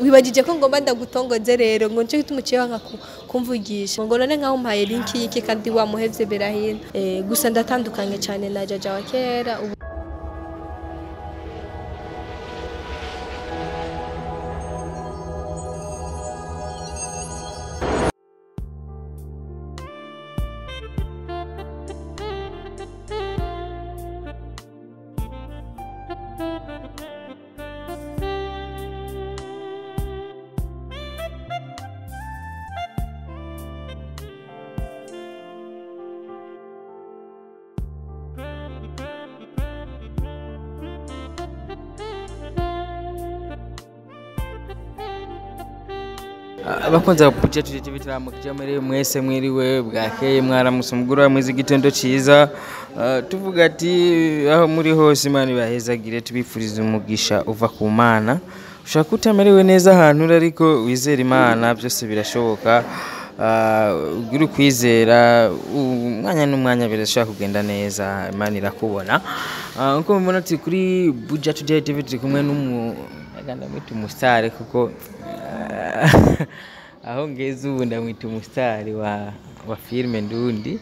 wibagije ko ngomba ndagutongoze rero ngo nico gituma uciye wanka ku- kumvugisha ngo none nkaho umpaye linki y'iki kandi wamuhevye berahino eh, gusa ndatandukanye cyane na jaja wa kera ubu abakunzi ba Buja tuje bituramukije muri mwese mwiriwe bwakeye mwaramutse umugura mwiza igitondo ciza Ah, tuvuga ati aho muri hose imana ibahezagire tubifuriza umugisha uva ku mana ushaka ko utamerewe neza ahantu uri ariko wizera imana byose birashoboka Ah, ugira ukwizera umwanya n'umwanya birashobora kugenda neza imana irakubona Ah, nkuko mubibona turi kuri Buja Today TV turi kumwe n'umu ndamwita umusitari kuko aho ngeze ubu ndamwita umusitari wa wa filime ndundi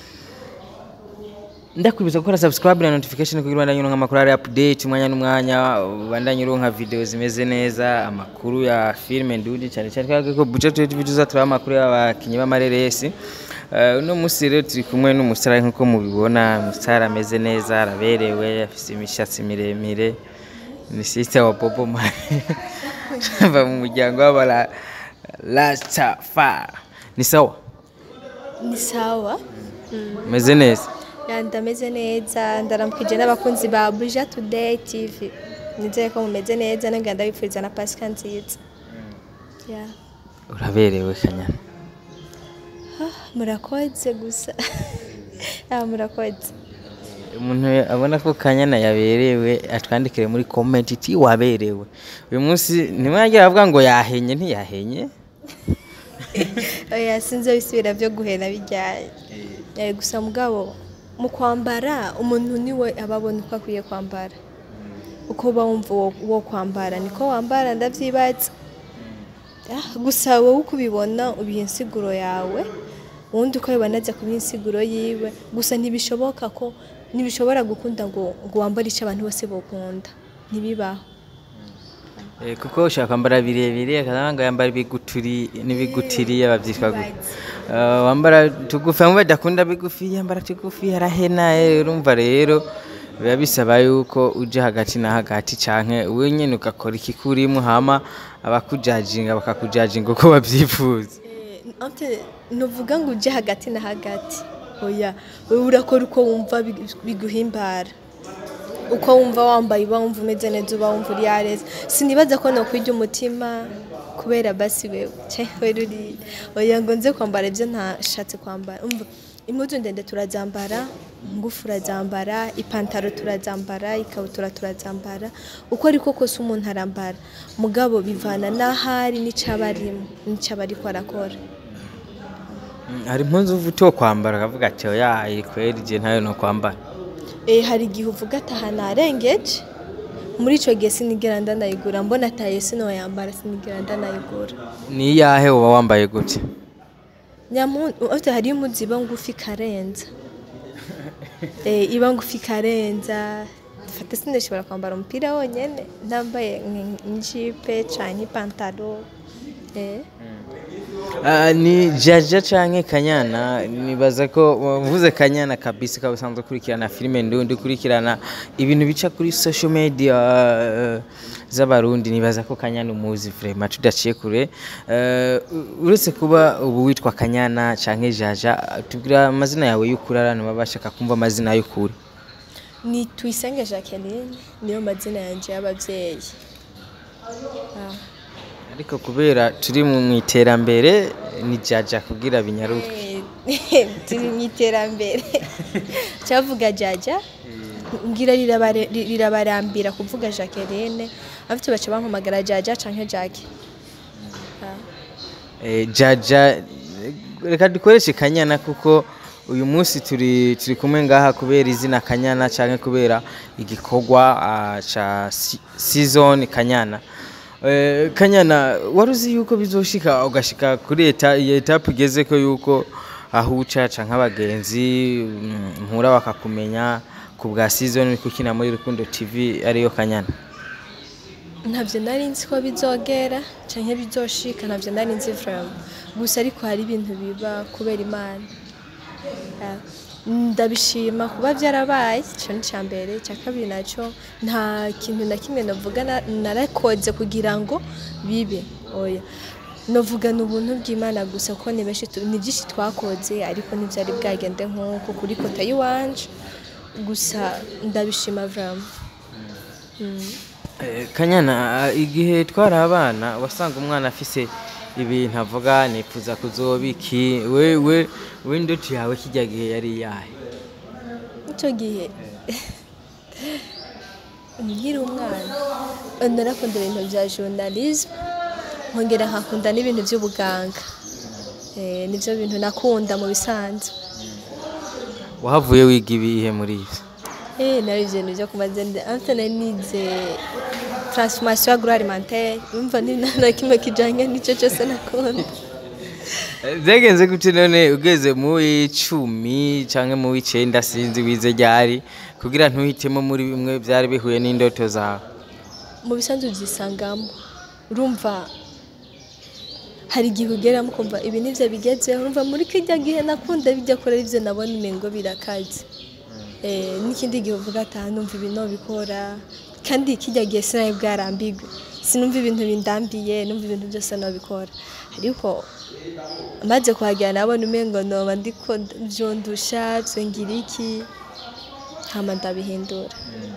ndakwibuza gukora subscribe na notification kugira ubandanye uronka amakuru ari update umwanya n'umwanya ubandanye uronka video zimeze neza amakuru ya filime ndundi cyane cyane kubera ko budget TV tuzatura amakuru y'abakinyi b'amareresi Uh, uno musi rero turi kumwe n'umusitari nk'uko mubibona umusitari ameze neza araberewe afite imishatsi miremire ni sister wa Popo Mari ava mu muryango w'abara Rastafari ni sawa ni sawa meze neza Ya, ndameze neza ndaramukije n'abakunzi ba Buja Today TV nizeye ko mumeze neza nange ndabipfuriza na Pasika nziza ya uraberewe kanyana murakoze gusa ah murakoze umuntu abona ko kanyana yaberewe atwandikire muri comment iti waberewe uyu munsi ntimwagira avuga ngo yahenye ntiyahenye oya sinzi bisubira byo guhena bijyanye Eh, gusa mugabo mu kwambara umuntu niwe aba abona uko akwiye kwambara uko uba wumva uwo- uwo kwambara niko wambara ndavyibaza Ah, gusa wowe uko ubibona ubiha insiguro yawe uwundi uko abibona aza kubiha insiguro yiwe gusa ntibishoboka ko ntibishobora gukunda ngo ngo wambare icyo abantu bose bokunda ntibibaho Eh, kuko ushaka kwambara birebire akaza ngo yambara ibiguturi n'ibigutiriye babyitwa gute Eh, wambara tugufi bamwe badakunda bigufi yambara tugufi arahena eh, urumva rero biba bisaba yuko uja hagati na hagati canke wewe nyene ugakora ikikurimo hama abakujajinga bakakujajinga uko babyifuza ante nuvuga ngo uje hagati na hagati oya wowe urakora uko wumva big- biguhimbara uko wumva wambaye uba wumva umeze neza uba wumva uri yareza sinibaza ko nokwirya umutima kubera basi wewe cewe ruri oya ngo nze kwambara ibyo ntashatse kwambara umva impuzu ndende turazambara ngufu urazambara ipantaro turazambara ikabutura turazambara uko ariko kose umuntu arambara mugabo bivana n'ahari n'icaba arimo n'icaba ariko arakora Mm, hari impunzu uva uto kwambara akavuga ati oya iyi kweri je ntayo no kwambara Eh, hari igihe uvuga ati aha narengeje muri icyo gihe sinigera ndanayigura mbona ataye sinoyambara sinigera ndanayigura ni iyahe uba wambaye gute nyamute hariyo impuzu iba ngufi ikarenza Eh, iba ngufi ikarenza fata sinashobora kwambara umupira wonyine ntambaye nk'ijipe cyangwa ipantaro Eh. Ah, ni jaja canke kanyana nibaza ko uvuze kanyana kabisa ukaba usanzwe ukurikirana filime ndundi ukurikirana ibintu bica kuri social media eh, z'abarundi nibaza ko kanyana umuzi vraiment tudaciye kure Eh, u- uretse kuba ubu witwa kanyana canke jaja tubwira amazina yawe y'ukuri abantu baba bashaka kumva amazina y'ukuri ni tuyisenge jacqueline niyo mazina yanjye y'ababyeyi Ah. ariko kubera turi mu mu iterambere ni jaja kugira binyaruke Eh, turi mu iterambere cyavuga jaja ngira rirabare- rirabarambira kuvuga jacqueline abafite baca bampamagara jaja canke jackie Ah. Eh, jaja reka dukoreshe kanyana kuko uyu munsi turi turi kumwe ngaha kubera izina kanyana cyangwa kubera igikorwa ah, ca si- season kanyana Eh, kanyana wari uzi yuko bizoshika ugashika kuri eta iyi etape ugeze ko yuko aho ucaca nk'abagenzi mm, mpura bakakumenya ku bwa season uri gukina muri Rukundo TV ariyo kanyana ntabyo nari nzi ko bizogera cyangwa bizoshika ntabyo nari nzi vraiment gusa ariko hari ibintu biba kubera imana Ah, ndabishima kuba byarabaye icyo ni icya mbere icya kabiri nacyo nta kintu na kimwe navuga na- narakoze kugira ngo bibe oya navuga ni ubuntu bw'imana gusa ko ni benshi tu- ni byinshi twakoze ariko ntibyari bwagende nk'uko kuri kota y'iwanje gusa ndabishima vraiment Mm. Eh, kanyana ah, igihe twari abana wasanga umwana afise ibintu avuga nifuza kuzoba iki we we we indoto yawe kijya gihe yari iyahe icyo gihe nkiri umwana narakunda ibintu bya journalisme nkongera nkakunda n'ibintu by'ubuganga Eh, nibyo bintu nakunda mu bisanzwe wahavuye wiga ibihe muri ivyo Eh, nari ibintu byo kumazende ante nari nize transformation agroalimentaire umva ni nta na kimwe kijanye n'icyo cyose nakunda byagenze gute none ugeze mu w'icumi cyangwa mu w'icenda sinzi wize ryari kugira ntuhitemo muri bimwe byari bihuye n'indoto zawe mu bisanzwe byisangamo urumva hari igihe ugeramo ukumva ibi nibyo bigezeho urumva muri kijya gihe nakunda bijya kora ibyo nabona imengo birakaze Eh, n'ikindi gihe uvuga ati "Ah, numva ibi nobikora kandi kijya gihe sinari bwarambirwe sinumva ibintu bindambiye numva ibintu byose nobikora ariko maze kuhagera nabona umengo noba ndiko byondusha byongira iki hama ndabihindura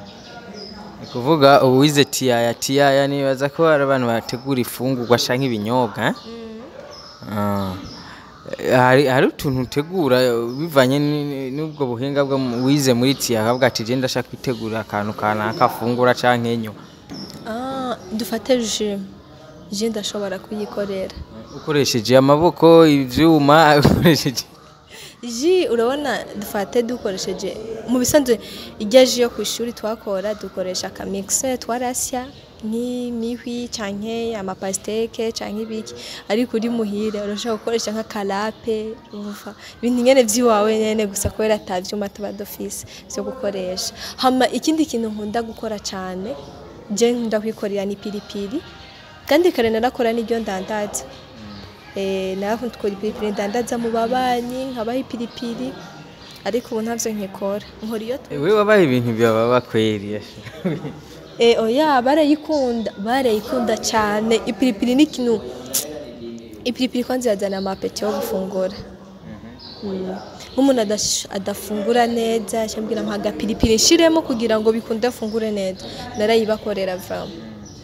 ni kuvuga ubu wize tiyaya tiyaya nibaza ko hari abantu bategura ifungurwa canke ibinyobwa eh? Ah. hari hari utuntu utegura bivanye ni- n'ubwo buhinga bwo mu- wize muri tiyaya akavuga ati je ndashaka kwitegurira akantu kanaka afungura canke enyo Ah, dufate ji ji ndashobora kuyikorera ukoresheje amaboko ivyuma ukoresheje ji urabona dufate dukoresheje mu bisanzwe ijya ji yo ku ishuri twakora dukoresha akamikise twarasya nk'imihwi canke amapasiteke canke ibiki ariko uri muhira urashobora gukoresha nk'akarape urumva ibintu nyene vy'iwawe nyene gusa kubera ata vyuma tuba dufise vyo gukoresha hama ikindi kintu nkunda gukora cane je nkunda kwikorera ni piripiri kandi kare narakora n'iryo ndandaza Eh, narakunda gukora ipiripiri ndandaza mu babanyi nkabaha ipiripiri ariko ubu ntavyo nkikora nkora iyo tu- we wabaye ibintu byababa kweri Eh, oya barayikunda barayikunda cyane ipiripiri ni ikintu ipiripiri kwanza yazana amapeti yo gufungura Mm. nk'umuntu adash- adafungura neza cyambwira mpa agapiripiri nshiremo kugira ngo bikunde afungure neza narayibakorera vraiment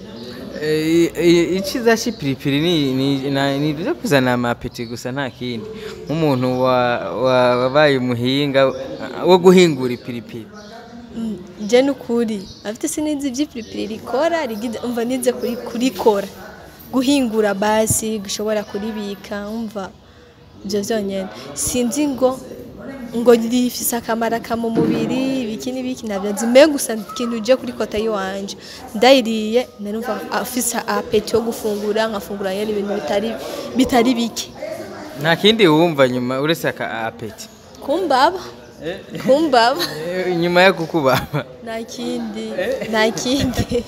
Eh, i- iciza c'ipiripiri ni ni na- ni byo kuzana amapeti gusa nta kindi nk'umuntu wa- wa- wabaye umuhinga uh, wo guhingura ipiripiri Mm, je nukuri afite sinizi iby'ipiripiri rikora rigize umva nize kuri kurikora guhingura basi gushobora kuribika umva ibyo byonyine sinzi ngo ngo rifise akamaro ka mu mubiri ibiki n'ibiki ntabyo nzi mbe gusa ikintu uje kuri kota y'iwanje ndayiriye narumva afise apeti yo gufungura nkafungura nyine ibintu bitari bitari bike nta kindi wumva nyuma uretse aka apeti kumbaba kumbaba Eh, nyuma yo kukubaba nta kindi nta kindi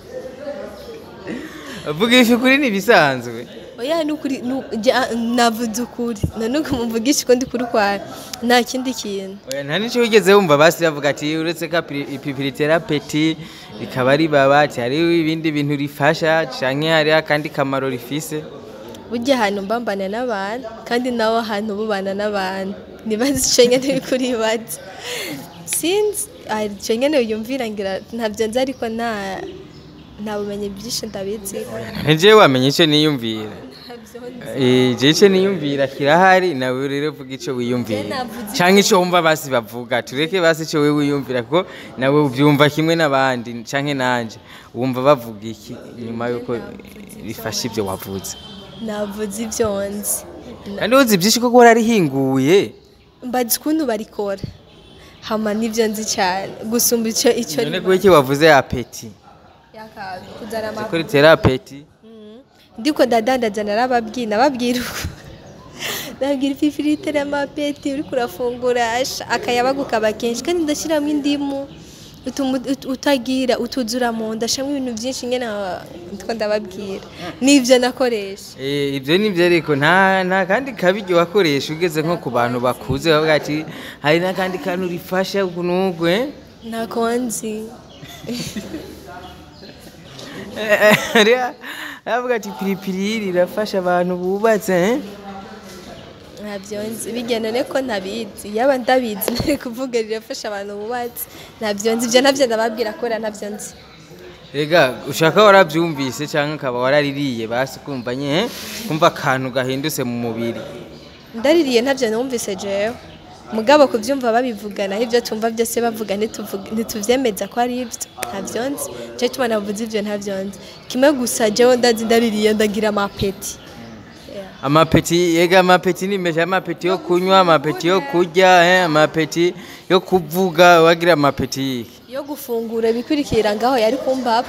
vuga ifi kuri ni ibisanzwe oya nukuri nu- jya- navuze ukuri nanuko muvugisha ko ndi kuri kwa nta kindi kintu Oya, nta n'icyo wigeze wumva basi bavuga ati uretse ko apiri- ipiripiri itera apeti rikaba ribaba ati hariho ibindi bintu rifasha canke hariho akandi kamaro rifise burya ahantu mbambana n'abantu kandi nawe ahantu bubana n'abantu nibaza icyo nyine uri kuribaza sinzi ah, icyo nyine wiyumvira ngira ntabyo nzi ariko nta nta bumenyi bwinshi ndabizi njewe wamenye icyo niyumvira Eh, je icyo niyumvira kirahari nawe rero vuga icyo wiyumvira Je navuze canke icyo wumva basi bavuga tureke basi icyo wewe wiyumvira kuko nawe ubyumva kimwe n'abandi canke nanje wumva bavuga iki nyuma yuko rifasha ibyo wavuze navuze ibyo nzi kandi uzi byinshi koko wararihinguye mbazi ukuntu barikora hama nibyo nzi cyane gusumba icyo icyo none kuko iki wavuze apeti kuzana ama kuri terapeti ndiko ndadandaza narababwiye nababwira uko nabwira ififiriti n'amapeti uriko urafungura asha akayabagu kaba kenshi kandi ndashyiramo indimu utuma ut- utagira utuzura mu nda ashamo ibintu byinshi nyine ndiko ndababwira nibyo nakoresha Eh, ibyo ni byo ariko nta nta kandi kabiryo wakoresha ugeze nko ku bantu bakuze bavuga ati hari n'akandi kantu rifasha ukuntu eh?" ntako nzi aravuga ati piripiri rirafasha abantu bubatse eh?" ntabyo nzi bigenda ne ko ntabizi yaba ndabizi nari kuvuga rirafasha abantu bubatse ntabyo nzi ibyo nabyo ndababwira kubera ntabyo nzi Ega ushaka warabyumvise cyangwa ukaba waraririye basi kumva nye eh? kumva akantu gahindutse mu mubiri ndaririye ntabyo numvise jewe mugabo kubyumva babivugana ibyo tumva byose bavuga ntituvuge- ntituvyemeza ko ari ibyo ntabyo nzi cyo tuma navuze ibyo ntabyo nzi kimwe gusa jewe ndazi ndaririye ndagira amapeti amapeti ega amapeti ni menshi amapeti yo kunywa amapeti yo kurya eh? amapeti yo kuvuga wagira amapeti yiki yo gufungura ibikurikira ngaho yari kumbaba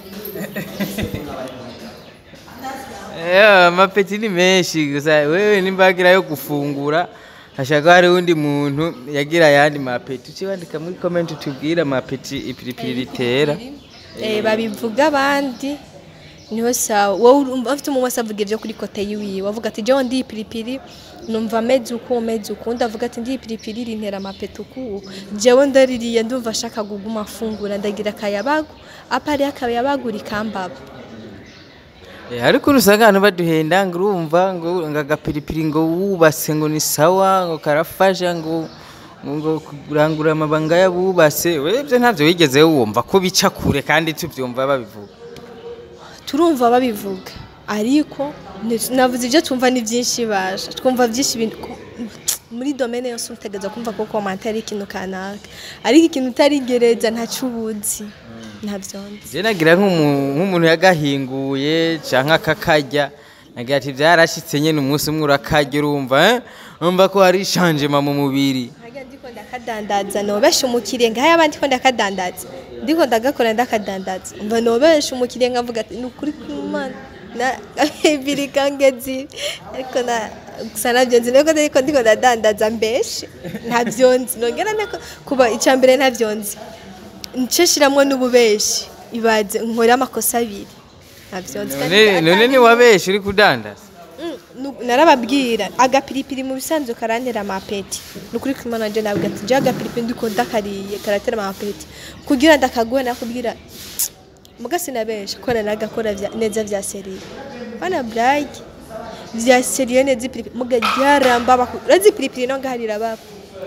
Eh, amapeti ni menshi gusa wewe nimba wagira yo gufungura hashaka hari undi muntu yagira ayandi mapeti uciwandika muri comment utubwire amapeti ipiripiri ritera Eh, babivuga abandi niho sawa wowe urumva afite umuntu wese avuga ibyo kuri kote yiwiwe avuga ati jewe ndi ipiripiri numva meze uku meze uku undi avuga ati ndi ipiripiri rintera amapeti uku jewe ndaririye ndumva ashaka kuguma afungura ndagira akayabagu apa ari akayabagu rikambaba Eh, ariko usanga abantu baduhenda ngo urumva ngo ngo agapiripiri ngo wubase ngo ni sawa ngo karafasha ngo ngo kurangura amabanga y'abubase we ibyo ntabyo wigeze wumva ko bica kure kandi tubyumva babivuga turumva babivuga ariko ni- navuze ibyo twumva ni byinshi baje twumva byinshi ibintu ku- muri domene yose utegereza kumva ko komante ari ikintu kanaka ariko ikintu utarigereza ntacyo ubuzi ntabyo nzi je nagira nk'umu- nk'umuntu yagahinguye canke akakarya nagira ati byarashitse nyene umunsi umwe urakarya urumva eh? urumva ko hari changement mu mubiri Hajya ndiko ndakadandaza nobesha umukiriya ngaho abandi ko ndakadandaza ndiko ndagakora ndakadandaza mva nobesha umukiriya nkavuga ati ni ukuri kw'Imana na ibiri kangezi ariko na gusa nabyo nzi nuko ariko ndiko ndadandaza mbeshe ntabyo nzi nongera nako kuba icya mbere ntabyo nzi nce shiramwo n'ububeshi ibaze nkora amakosa abiri ntabyo nzi kandi none none ni wabeshe uri kudandaza Mm, nu- narababwira agapiripiri mu bisanzwe karantera amapeti ni ukuri kumana je nabwo ati je agapiripiri ndiko ndakariye karatera amapeti kugira ndakaguhe nakubwira muga sinabesha kora nagakora vya- neza vya seriye bana brag vya seriye neza ipiripiri muga ryarambaba ku- urazi ipiripiri no ngaharira baba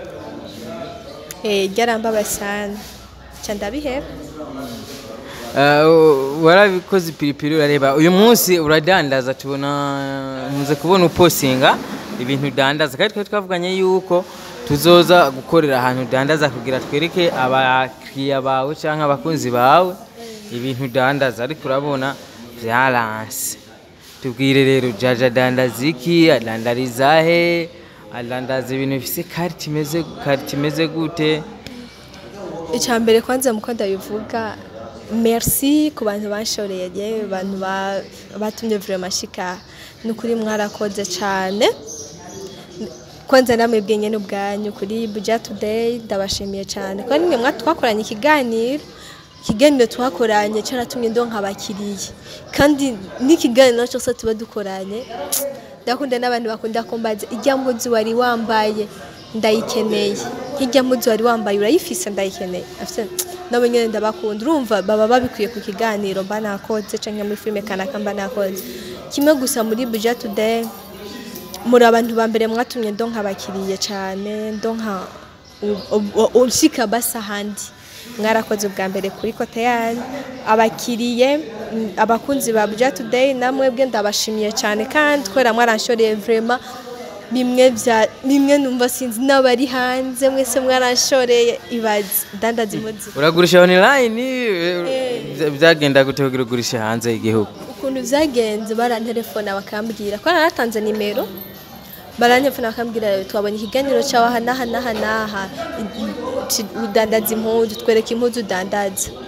eh ryarambaba sana ca ndabiheba Uh, warabikoze ipiripiri urareba uyu munsi uradandaza tubona nkunze kubona uposinga ibintu udandaza kandi twari twavuganye yuko tuzoza gukorera ahantu udandaza kugira twereke abakiriya bawe cyangwa abakunzi bawe ibintu udandaza ariko urabona byaranse tubwire rero jaja adandaza iki adandariza he adandaza ibintu bifise karite imeze karite imeze gute icya mbere kwanza muko ndabivuga merci ku bantu banshoreye abantu ba- batumye vraiment shika ni ukuri mwarakoze cyane kwanza namwe bwenye n'ubwanyu kuri buja today ndabashimiye cyane kuko nimwe mwa twakoranye ikiganiro ikiganiro twakoranye cyaratumye ndonka abakiriya kandi n'ikiganiro cyose tuba dukoranye ndakunda n'abantu bakunda kumbaza ijya mbuzi wari wambaye ndayikeneye nk'ijya mbuzi wari wambaye urayifise ndayikeneye afite nabo nyine ndabakunda urumva baba babikwiye ku kiganiro mba nakoze cyangwa muri filime kanaka mba nakoze kimwe gusa muri buja today muri abantu ba mbere mwatumye ndonka abakiriye cyane ndonka ushika basa ahandi mwarakoze ubwa mbere kuri kote yanyu abakiriye mm, abakunzi ba buja today namwe bwe ndabashimiye cyane kandi kubera mwaranshoreye vraiment bimwe bya bimwe numva sinzi n'abari hanze mwese mwaranshoreye ibaze dandaza imodoka uragurisha online eh, byagenda gute kugira ugurishe hanze y'igihugu ukuntu byagenze barantelefona bakambwira ko naratanze nimero barantelefona bakambwira twabonye ikiganiro cyawe aha n'aha n'aha n'aha i- i- ci- udandaza impuzu twereke impuzu udandaza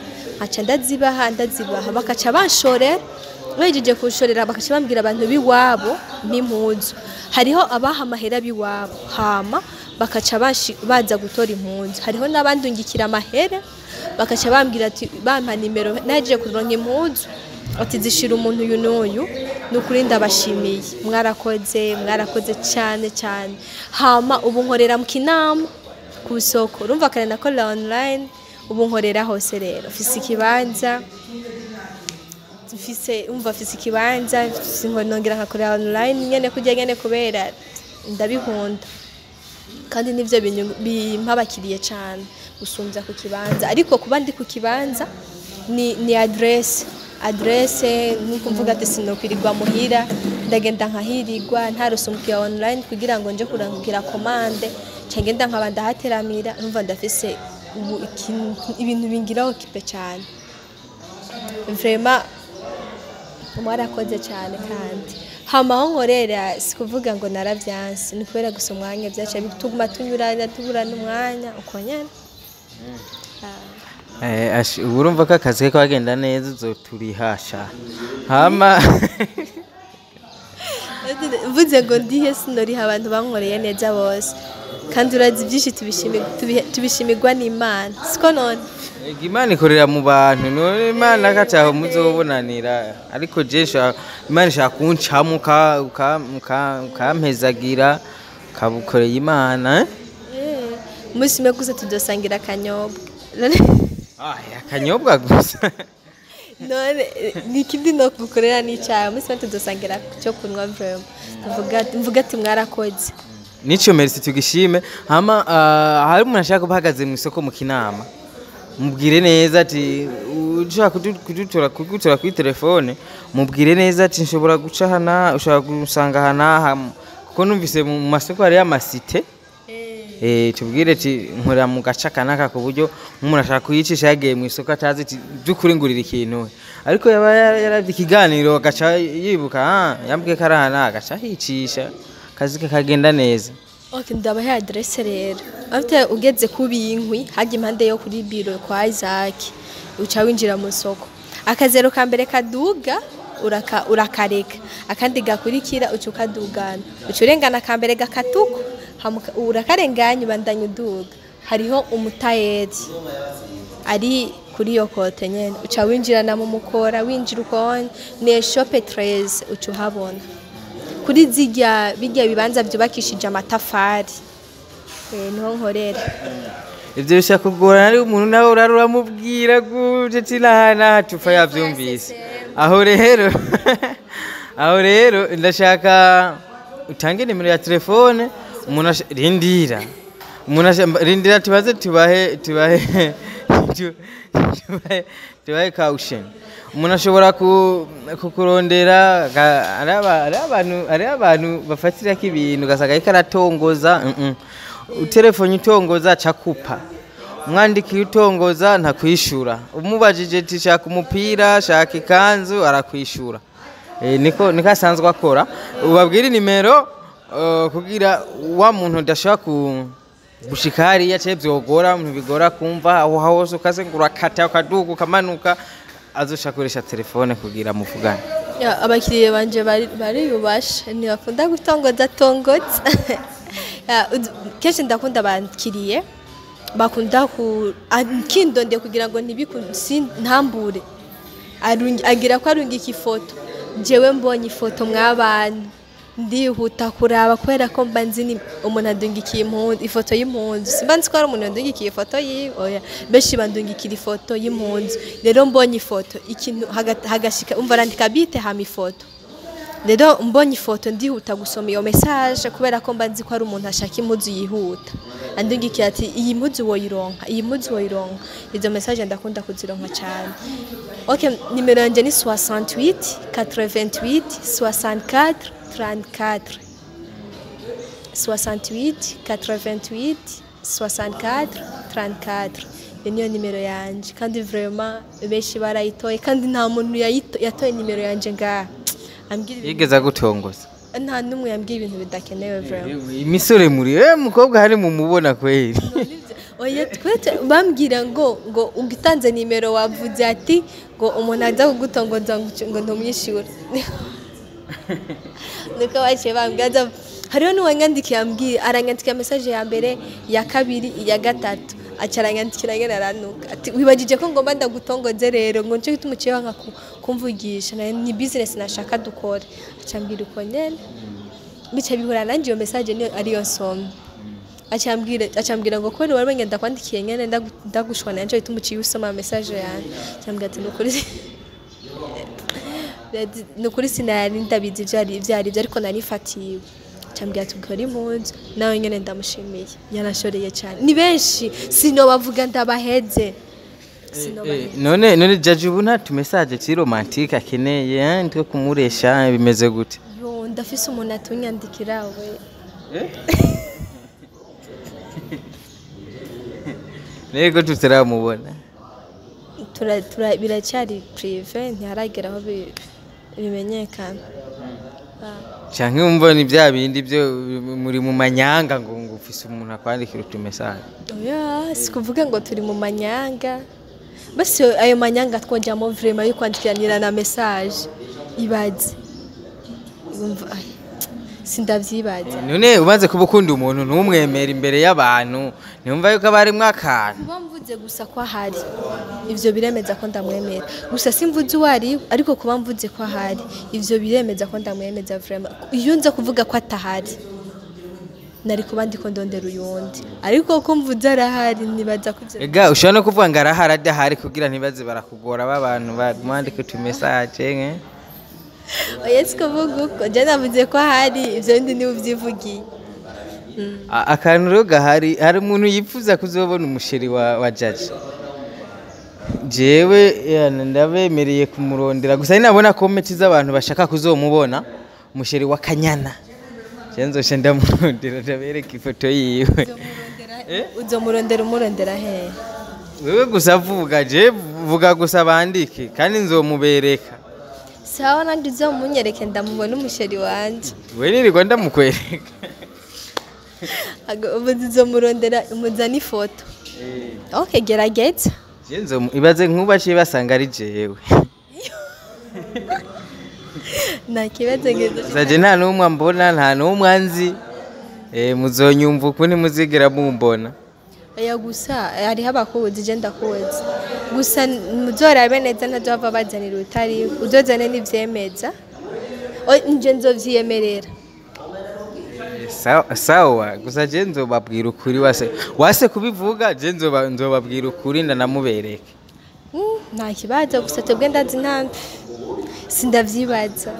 nkaca ndazibaha ndazibaha bakaca banshorera bahejeje kunshorera bakaca bambwira abantu b'iwabo n'impunzu hariho abaha amahera b'iwabo hama bakaca bashi- baza gutora impunzu hariho n'abandungikira amahera bakaca bambwira ati bampa nimero nahejeje kuronka impunzu ati zishira umuntu uyu n'uyu ni ukuri ndabashimiye mwarakoze mwarakoze cyane cyane hama ubu nkorera mu kinama ku isoko urumva kare nakorera online ubu nkorera hose rero mfise ikibanza mfise umva mfise ikibanza mfise ngo nongera nkakorera online nyene kurya nyene kubera ndabikunda kandi nivyo binyu- bimpa abakiriye cane gusumbya ku kibanza ariko kuba ndi ku kibanza ni, ni adresse adresse nkuko mvuga ati sinokwirirwa muhira ndagenda nkahirirwa ntarose umukiriya online kugira ngo nje kurangira komande cyangenda nkaba ndahateramira numva ndafise ubu ikintu- ibintu bingiraho kipe cyane vraiment mwarakoze cyane kandi hama aho nkorera si kuvuga ngo naravyanse ni kubera gusa umwanya vyaca bituma tunyuranya tubura n'umwanya uko nyene Eh, ash- ubu urumva ko akazi ke kagenda neza uzoturihasha hama mvuze ngo ndihe sinoriha abantu bankoreye neza bose kandi urazi byinshi tubishimi- tubi- tubishimirwa n'imana siko none Ega imana ikorera mu bantu none imana kataho muzobonanira ariko je nshaka- imana ishaka kuncamo uka- uka- uka- ukampezagira ukabukoreye imana eh? Eh, umunsi umwe gusa tudosangira akanyobwa Ay, akanyobwa gusa none eh, ni ikindi no gukorera n'icyayi umunsi umwe tudosangira cyo kunywa vrema Tuvuga- mvuga ati mwarakoze nico merci tugishime hama ah, hari umuntu ashaka kuba ahagaze mu isoko mu kinama mubwire neza ati ushaka kudu- kudutora kugutora kuri telefone mubwire neza ati nshobora guca hana ushobora gusanga hanaha kuko numvise mu masoko hariyo amasite Eh, tubwire ati nkorera mu gace kanaka ku buryo nk'umuntu ashaka kuyicisha yagiye mu isoko atazi ati by'ukuri ngurira ikintu we." ariko yaba yara- yaravye ikiganiro agaca yibuka ah yambwiye ko ari aha agaca ahicisha akazi ke kagenda neza Ok, ndabahe adresse rero afite ugeze ku binkwi hajya impande yo kuri biro kwa Isaac uca winjira mu soko akazero ka mbere kaduga uraka, urakareka akandi gakurikira uca ukadugana uca urengana ka mbere gakatuko hamuka- urakarenganya ubandanya uduga hariho umutayeri ari kuri iyo kote nyene uca winjirana mu mukora winjira ukone ni eshope 13 uca uhabona kuri zirya birya bibanza byubakishije amatafari eh, niho nkorera ivyo bishaka kugorana ari umuntu nawe urara uramubwira gute ati naha naha tufa yavyumvise aho rero aho rero ndashaka utange nimero ya telefone umuntu asha- rindira umuntu asha- rindira tubaze tubahe tubahe tu- tubahe tubahe caution umuntu ashobora ku- kukurondera ga- ari aba- ari abantu ari abantu bafatirako ibintu ugasanga ariko aratongoza mm -mm. utelefone utongoza cakupa umwandikiye utongoza ntakwishura umubajije ati shaka umupira shaka ikanzu arakwishura Eh, niko niko asanzwe akora ubabwire nimero eh, kugira wa muntu udashobora ku gushika hariya cyangwa byogora umuntu bigora kumva aho hose ukaze ngo urakata ukaduga ukamanuka azoshaka gukoresha telefone kugira muvugane Ya, abakiriya banje bari bariyubasha ntibakunda gutongoza tongoza Ya, uz- kenshi ndakunda abakiriye bakunda ku kindonde kugira ngo ntibiku- si- ntambure Arungi- agira ko arungika ifoto jewe mbonye ifoto mw'abantu ndihuta kuraba kubera ko mba nzi ni umuntu adungikiye impundu ifoto y'impundu simba nzi ko hari umuntu yadungikiye ifoto yiwe oya benshi bandungikira ifoto y'impundu rero mbonye ifoto ikintu haga- hagashika umva arandika bite hama ifoto rero mbonye ifoto ndihuta gusoma iyo message kubera ko mba nzi ko hari umuntu ashaka impuzu yihuta andungikira ati iyi mpuzu woyironka iyi mpuzu woyironka izo message ndakunda kuzironka cyane ok nimero yanjye ni 68 88 64 34 68 88 64 34 iyo niyo nimero yanjye kandi vraiment benshi barayitoye kandi nta muntu yayito- yatoye nimero yanjye ngaha ambwira ibintu- yigeze agutongoza nta n'umwe yambwiye ibintu bidakenewe vraiment imisore muri eh mukobwa hari mu mubona kweli oya twete bambwira ngo ngo ugitanze nimero wavuze ati ngo umuntu aza kugutongoza ngo ngo ntumwishyure nuko baciye bambwira aza- hariho n'uwanyandikiye ambwiye aranyandikira message ya mbere iya kabiri iya gatatu aca aranyandikira ngene aranuka ati wibagije ko ngomba ndagutongoze rero ngo nicyo gituma uciye wanka ku- kumvugisha nayo ni business nashaka dukore aca ambwira uko nyene bica bihura nanjye iyo message niyo ariyo nsomye acambwira acambwira ngo kweli wari wengenda kwandikiye nyene ndagu- ndagushwana nanje bituma uciye usoma message yanjye acambwira ati nukuri nukuri sinari ndabizi ivyari ivyari byo ariko narifatiwe acambwira ati ukora impunzi nawe nyene ndamushimiye yanashoreye cyane ni benshi sinobavuga ndabaheze sinobaheze none none jaji ubu nta tumesaje turi romantike akeneye eh, two kumuresha bimeze gute yo ndafise umuntu atunyandikira we nego tutaramubona tura, tura, biracyari prive ntiharagera aho bi- bimenyekana Ah. canke wumva ni bya bindi byo muri mu manyanga ngo ngo ufise umuntu akwandikira utumesaje oya sikuvuga ngo turi mu manyanga basi ayo manyanga twongeramo vrema yo kwandikiranira na message ibaze Yumva, ay, sindavyibaza none umaze kuba ukunda umuntu ntumwemera imbere y'abantu ntiyumva yuko aba arimwo akantu kuba mvuze gusa ko ahari ivyo biremeza ko ndamwemera gusa simvuze uwo ari we, ariko kuba mvuze ko ahari ivyo biremeza ko ndamwemeza vrema iyo nza kuvuga ko atahari nari kuba ndiko ndondera uyundi ariko ko mvuze arahari nibaza ko ivyo ega ushobora no kuvuga ngo arahari adahari kugira ntibaze barakugora b'abantu bamwandika utumesaje nke oya sikuvuga uko je navuze ko ahari ivyo bindi niwe uvyivugiye A- akantu rero gahari hari umuntu yifuza kuzobona umusheri wa, wa jaji jewe yana, ndabemereye kumurondera gusa ninabona komenti z'abantu bashaka kuzomubona umusheri wa kanyana je nzosha ndamurondera ndabereka ifoto yiwe uzomurondera umurondera hehe wewe gusa vuga je vuga gusa bandike kandi nzomubereka sawa nandi uzomunyereke ndamubona umusheri wanje we nirirwa ndamukwereka Ago- ubu uzomurondera umuzana ifoto ok gerageza Je nzomu- ibaze nkubaciye basanga ari jewe nta kibazo ngeze saje nta n'umwe mbona nta n'umwe anzi Eh, muzonyumva uku ntimuzigera mumbona oya gusa hariho abakuzi je ndakuzi gusa muzorabe neza ntazova bazanira utari uzozane n'ivyemeza O- nje nzovyiyemerera Eh, sawa- sawa gusa je nzobabwira ukuri wase wase kubivuga je nzoba- nzobabwira ukuri ndanamubereke Mm, nta kibazo gusa twebwe ndazi ntambi sindavyibaza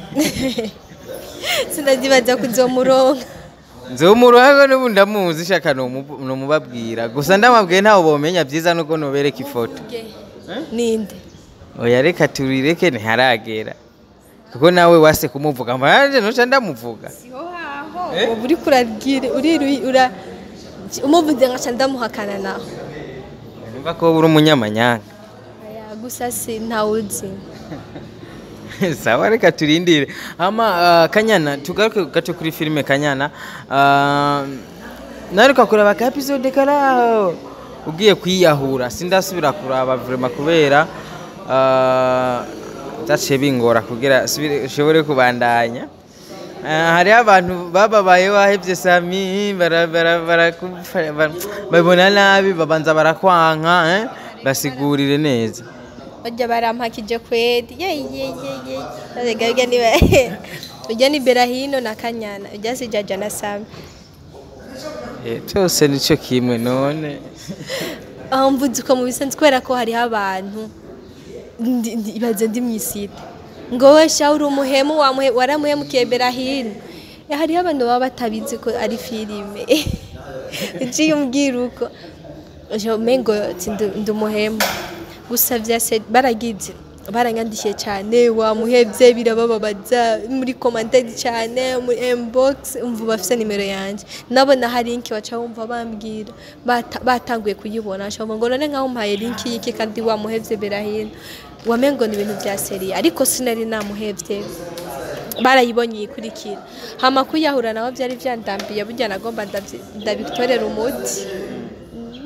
sindavyibaza kuzomuronka nzomuruhago n'ubu ndamuzi shaka nomu- nomubabwira gusa ndamabwiye ntawe bomenya byiza nuko nobereka ifoto ninde oya reka turireke ntiharagera kuko nawe wase kumuvuga mbanje noca ndamuvuga ubu uriko urabwira uriru- ura umuvuze nkaca ndamuhakana naho numva ko uri umunyamanyanga Oya, gusa si ntawuzi sawa reka turindire ama uh, kanyana tugaruke gato kuri filime kanyana uh, naruka kuraba ka episode karaho ugiye kwiyahura sindasubira kuraba vrema kubera uh, byaciye bingora kugira subire- ushobore kubandanya Uh, hariho abantu bababaye wahevye sami bara- bara- barakufa- ba- babona nabi babanza barakwanka eh? basigurire neza bajya barampakije kwedi yeyeyeye arega urya ni urya ni berahino na kanyana urya si jaja na sami Eh, cyose nicyo kimwe none aho mvuze uko mu bisanzwe kubera ko hariho abantu ndi- ndi- ibaze ndi mu isite ngo we sha uri umuhemu wamuhe- waramuhemukiye berahino Eh, hariho abantu baba batabizi ko ari filime uciye umbwira uko uje umengo ati ndi- ndi umuhemu gusa vyase baragize baranyandikiye cyane wamuhevye birabababaza muri commentaire cyane muri inbox umva bafise nimero yanje nabona hari link baca bumva bambwira Bata- batanguye kuyibona baca bumva ngo none nkaho mpaye link y'iki kandi wamuhevye berahino wamengo ni ibintu vya serie ariko sinari namuhevye barayibonye yikurikira hama kuyahura naho byari vyandambiye burya nagomba ndavyi- ndabitorera umuti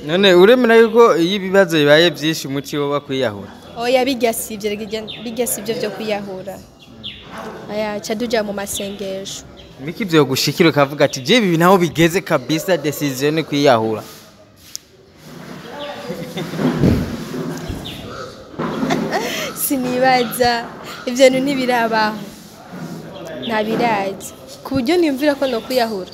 none uremera yuko iyo ibibazo bibaye byinshi umuti wo bakwiyahura oya bijya si ibyo bijya si ibyo byo kwiyahura aya ca tuja mu masengesho Miki byo gushikira ukavuga ati je ibi naho bigeze kabisa decision ni kwiyahura sinibaza ibyo bintu ntibirabaho ntabirazi ku buryo niyumvira ko no kwiyahura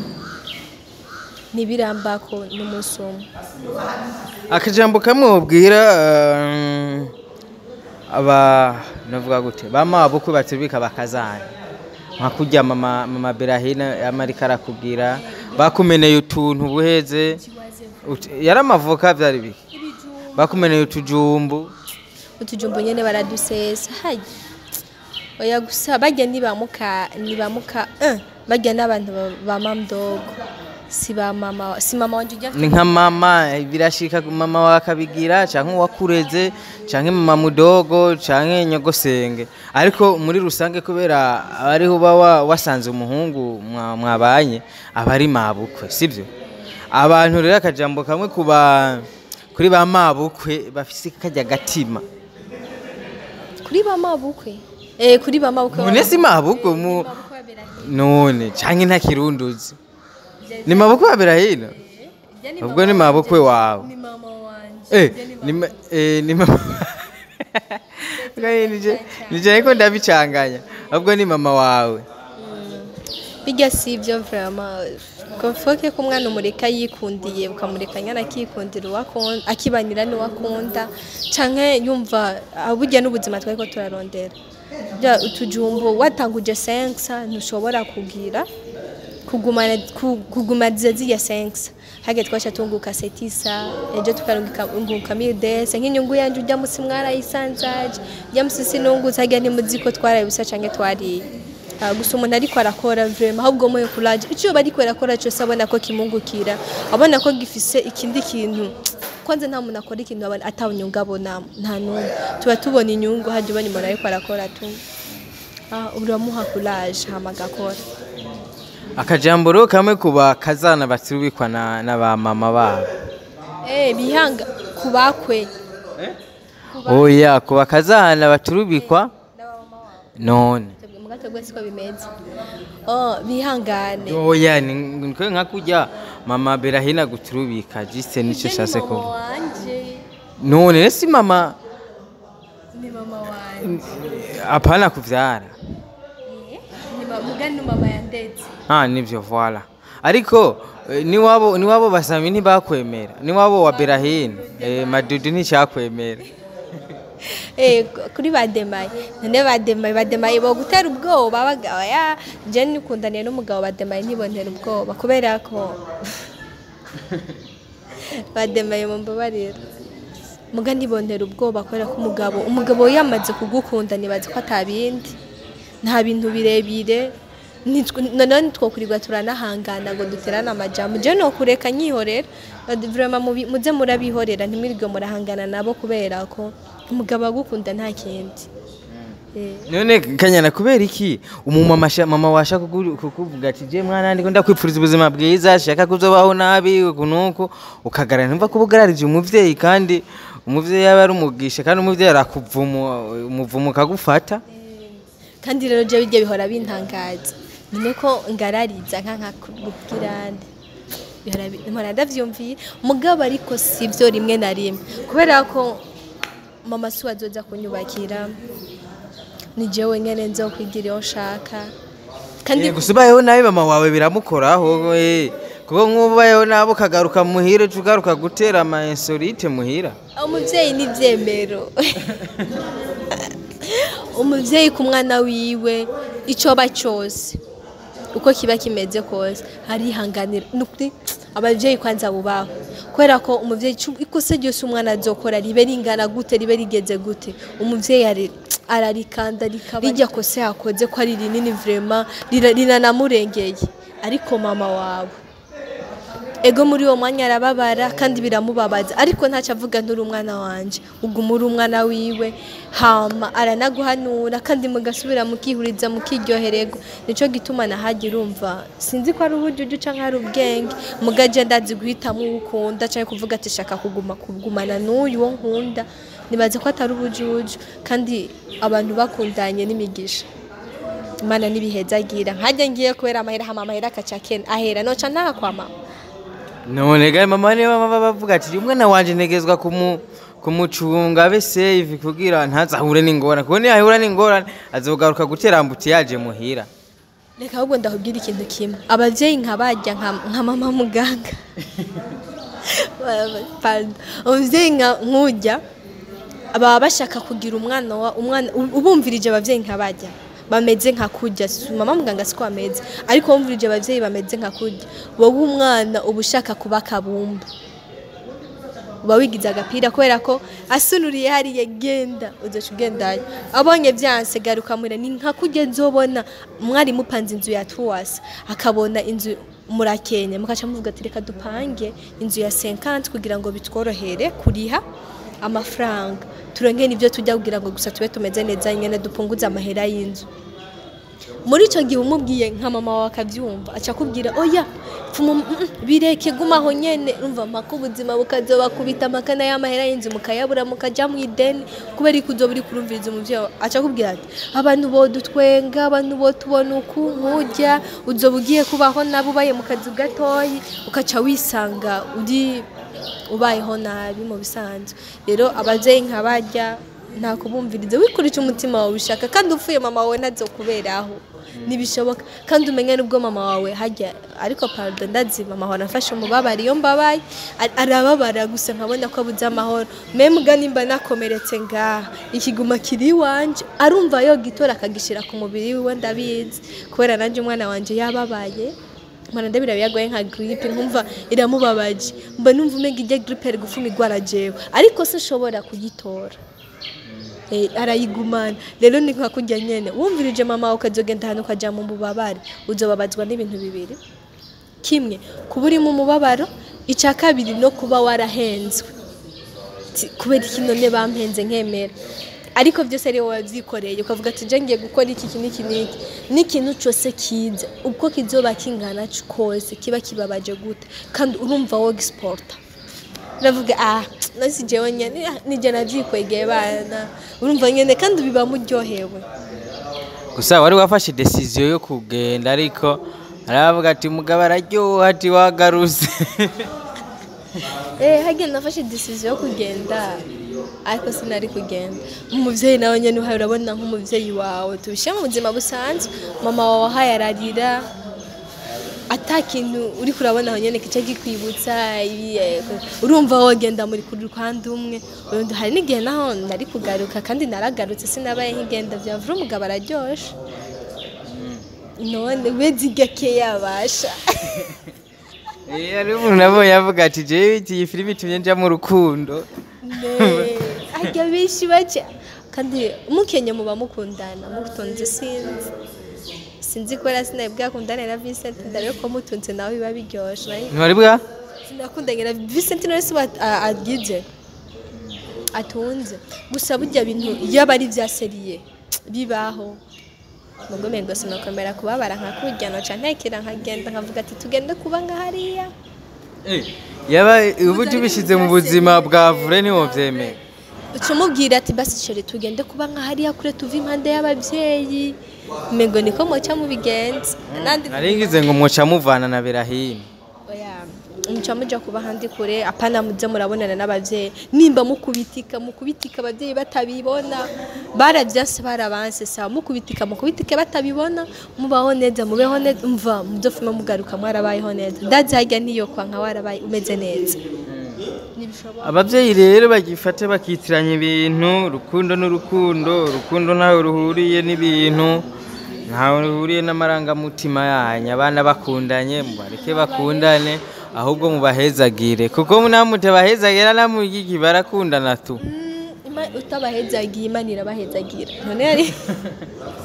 ntibirambako n'umunsi umwe akajambo kamwe wabwira eh, aba navuga gute bama bukwe baturubika bakazana nka kurya mama mama Berahina yamarika arakubwira bakumeneye utuntu buheze Ut- yari amavoka byari biki bakumeneye utujumbu utujumbu nyene baradusesa hayi oya gusa barya nibamuka nibamuka eh, barya n'abantu ba- ba mamdogo si ba mama si mama wanje ujya ni nka mama birashika mama wakabigira canke uwakureze canke mama mudogo canke nyogosenge ariko muri rusange kubera ariho uba wa- wasanze umuhungu mwa- mwabanye aba ari mabukwe sibyo abantu rero akajambo kamwe kuba kuri ba mabukwe bafise kajya gatima kuri ba mabukwe eh kuri ba mabukwe none si mabukwe mu Mabukwe babera none canke nta kirunduzi ni mabukwe babera hino hirya. ubwo ni mabukwe wawe ni mama wanje Eh, ni ma- eh, ni mama Gaye, nije nije ariko ndabicanganya ahubwo ni mama wawe bijya si ibyo vraiment kofoke ko umwana umureka yikundiye ukamureka nyana akikundira uwakunda akibanira n'uwakunda canke yumva ah, burya n'ubuzima twari ko turarondera bya utujumbo watanguje sensa ntushobora kugira kugumana ku- kugumaniza ziriya sensa hage twasha tunguka setisa ejo tukarunguka mildes nk'inyungu yanje ujya musi mwarayisanzaje ujya musi sinunguza hage ntimuzi ko twarayibusa canke twariye Ah, gusa umuntu ariko arakora vrema ahubwo moyo kuraje icyo bariko arakora cyose abona ko kimungukira abona ko gifise ikindi kintu kwanza nta muntu akora ikintu abona atawunyungu abona nta n'umwe tuba tubona inyungu hajya ubona umuntu ariko arakora tu Ah, uramuha kuraje hama agakora akajambo rero kamwe kuba kazana baturubikwa na, na ba mama babo eh bihanga kubakwe oya kuba kazana baturubikwa none mugato gwese ko bimeze oh bihangane oya ni nikwe nka kurya mama berahina guturubika jise nico shase mama ko wanje none rero si mama ni mama wanje apana kuvyara ni mama mugani mama yandetse Ah, nivyo voila. Ariko eh, niwabo niwabo basami ntibakwemera. Niwabo wa Berahino. Eh madudu nticyakwemera. Eh, kuri bademaye none bademaye bademaye bo gutera ubwoba bagabo ya je nikundaniye n'umugabo bademaye ntibontera ubwoba kubera ko bademaye mu mbabarira muga ntibontera ubwoba kubera ko umugabo umugabo yamaze kugukunda nibaza ko atabindi nta bintu birebire Nitwe- noneho ntitwokurirwa turanahangana ngo duterane amajambo je nokureka nyihorera vraiment mubi- muze murabihorera ntimwirirwe murahangana nabo kubera ko umugabo agukunda nta kindi Eh, None kanyana kubera iki umumama sha- mama washa kuku- kukuvuga ati je mwana ndiko ndakwipfuriza ubuzima bwiza shaka kuzobaho nabi kunuko ukagara ntumva kubugararije umuvyeyi kandi umuvyeyi yaba ari umugisha kandi umuvyeyi arakuvuma umuvumo ukagufata kandi rero je bijya bihora bintangaza none ko ngarariza nka nka kubwirande bihora bi- mpora ndavyumviye mugabo ariko sivyo rimwe na rimwe kubera ko mama si wazoza kunyubakira ni jewe nyene nzokwigira iyo nshaka kandi Eh, gusa ubayeho nabi mama wawe biramukoraho eh. kuko nk'ubu ubayeho nabi ukagaruka muhira uca ugaruka gutera ama insolite muhira umuvyeyi ni ivyemero umuvyeyi ku mwana wiwe icoba cyose uko kiba kimeze kose arihanganira nukuri abavyeyi kwanza bubaho kubera ko umuvyeyi ico- ikosa ryose umwana azokora ribe ringana gute ribe rigeze gute umuvyeyi ari ararikanda rikaba rijya kose yakoze ko ari rinini vraiment rira- riranamurengeye ariko mama wawe ego muri uwo mwanya arababara kandi biramubabaza ariko ntacyo avuga nturi umwana wanje uguma uri umwana wiwe hama aranaguhanura kandi mugasubira mukihuriza mukiryohererwa nicyo gituma nahajya urumva sinzi ko ari ubujuju cyangwa ari ubwenge mugaje ndazi guhitamo uwo ukunda cyangwa kuvuga ati shaka kuguma kugumana n'uyu wo nkunda nibaze ko atari ubujuju kandi abantu bakundanye n'imigisha imana ntibihezagira nkajya ngiye kubera amahera hama amahera akaca kena ahera noca ntaha kwa mama none ga mama niba baba bavuga ati umwana wanje ntegezwa kumu kumucunga abe safe kugira ntazahure n'ingorane kuko niyahura n'ingorane azogaruka gutera ambuti yaje muhira reka ahubwo ndakubwira ikintu kimwe ababyeyi nkabajya nka nka mama muganga Pardon. ababyeyi nka- nk'ujya baba bashaka kugira umwana wa umwana ubumvirije ababyeyi nkabajya bameze nka kujya Si- mama muganga siko ameze ariko wumvirije ababyeyi bameze nka kujya wowe umwana uba ushaka kuba akabumba uba wigize agapira kubera ko asunuriye hariya genda uzoca ugendayo abonye byanse garuka mure ni nka kujya nzobona mwari mupanze inzu ya tuwasi akabona inzu murakenye mukaca muvuga ati reka dupange inzu ya 50 kugira ngo bitworohere kuriha amafaranga turonke n'ibyo tujya kugira ngo gusa tube tumeze neza nyene dupunguze amahera y'inzu muri icyo gihe umubwiye nka mama wawe akabyumva aca akubwira oya pfuma mm, mm, bireke gumaho nyene urumva mpaka ubuzima bukazobakubita amakana y'amahera y'inzu mukayabura mukajya mu ideni kubera ko uzoba uri kurumviriza umuvyeyi wawe aca akubwira ati abantu bodutwenga abantu botubona uku nkujya uzoba ugiye kubaho nabo ubaye mu kazu gatoyi ukaca wisanga uri ubayeho nabi mu bisanzwe rero abavyeyi nkabajya nta kubumviriza wikurikije umutima wawe ushaka kandi upfuye mama wawe ntazokuberaho ntibishoboka kandi umenye n'ubwo mama wawe hajya ariko pardon ndazi mama wawe anafashe umubabaro iyo mbabaye ar- arababara gusa nkabona ko abuze amahoro mbega nimba nakomeretse ngaha ikiguma kiri iwanje arumva yogitora akagishyira ku mubiri wiwe ndabizi kubera nanjye umwana wanje yababaye mwana ndabira byagoye nka gripe nkumva iramubabaje mba numva umenya ijya gripe ari gufuma igwara jewe ariko sinshobora kuyitora Eh, arayigumana rero ni nka kujya nyene wumvirije mama wawe ukazogenda ahantu ukajya mu mubabare uzobabazwa n'ibintu bibiri kimwe kuba uri mu mubabaro icya kabiri no kuba warahenzwe Ti- kubera iki none bampenze nkemera ariko byose ari wowe wabyikoreye ukavuga ati je ngiye gukora iki iki n'iki n'iki n'ikintu cyose kiza uko kizoba kingana kose kiba kibabaje gute kandi urumva wo gisporta uravuga ah nasi jewe nyene ah, nije navyikwegeye bana urumva nyene kandi biba muryohewe gusa wari wafashe decision yo kugenda ariko aravuga ati mugabo araryoha ati wagaruse eh hagenda nafashe decision yo kugenda ariko sinari kugenda umuvyeyi nawe nyene uhaye urabona nk'umuvyeyi wawe tubishyire mu buzima busanzwe mama wawe ahaye ararira ata kintu uri kurabona aho nyene kica gikwibutsa ibi, eh, urumva wogenda muri ku ruhande umwe urundi hari n'igihe naho nari kugaruka kandi naragarutse sinabaye nk'igenda vyavura umugabo araryoshe none wezi gake yabasha Eh, hari umuntu nabonye avuga ati jewe iyi filimi itumye nja mu rukundo Ne, harya benshi baca kandi mukenye muba mukundana mutonze sinzi sinzi ko sinari bwakundane na Vincent ndare ko mutunze nawe biba biryoshe nari ntwari bwa sinakundanye na Vincent none se agize atunze gusa burya bintu iyo aba ari bya seriye bibaho mugo mengo sinakomera kubabara nkakujya noca ntekera nkagenda nkavuga ati tugende kuba nka hariya yaba ubu tubishyize mu buzima bwa vure ntiwovyemera ucumubwira ati basi chere tugende kuba nka hariya kure tuva impande y'ababyeyi mengo niko moca mubigenza nandi naringize ngo mwoca muvana na berahino oya muca muja kuba handi kure apana muze murabonana n'ababyeyi nimba mukubitika mukubitika ababyeyi batabibona baravyanse barabanse sawa mukubitika mukubitike batabibona mubaho neza mubeho neza mva muzofuma mugaruka mwarabayeho neza ndazi harya niyo kwa nka warabaye umeze neza nibishoboka ababyeyi rero bagifate bakitiranya ibintu urukundo n'urukundo urukundo ntawe ruhuriye n'ibintu ntawe ruhuriye n'amarangamutima yanyu abana bakundanye mubareke bakundane ahubwo mubahezagire kuko namute bahezagira namugiki barakundana tu Ima- utabahezagiye imana irabahezagira none yari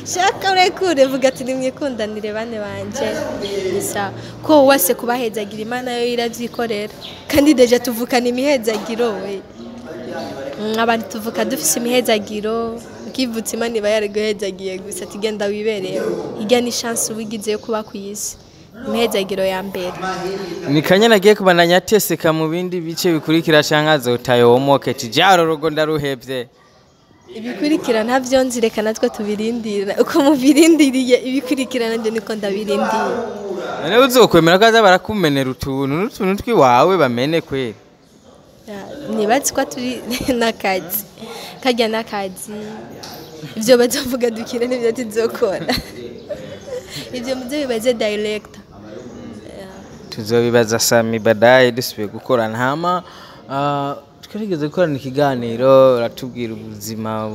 shaka urekure vuga ati nimwikundanire bane banje gusa ko wese kubahezagira imana yo iravyikorera kandi deja tuvukana imihezagiro we Mm, abantu tuvuka dufise imihezagiro ukivutse imana iba yariguhezagiye gusa ati genda wibereyeho hirya ni chance ubigize yo kuba ku isi imihezagiro ya mbere ni kanya nagiye kubandanya ateseka mu bindi bice bikurikira canke azotayomoke tijaro rugo ndaruhevye ibikurikira ntabyo nzi reka natwe tubirindira uko mubirindiriye ibikurikira nanjye niko ndabirindira none uzokwemera ko aza barakumenera utuntu n'utuntu twiwawe bamene kweri Ya, nibazi ko turi n'akazi kajya n'akazi ibyo bazavuga dukina n'ibyo tuzokora ibyo mubyo bibaze director tuzobibaza sami badaye dusubiye gukorana hama ah, twarigeze gukorana ikiganiro uratubwira ubuzima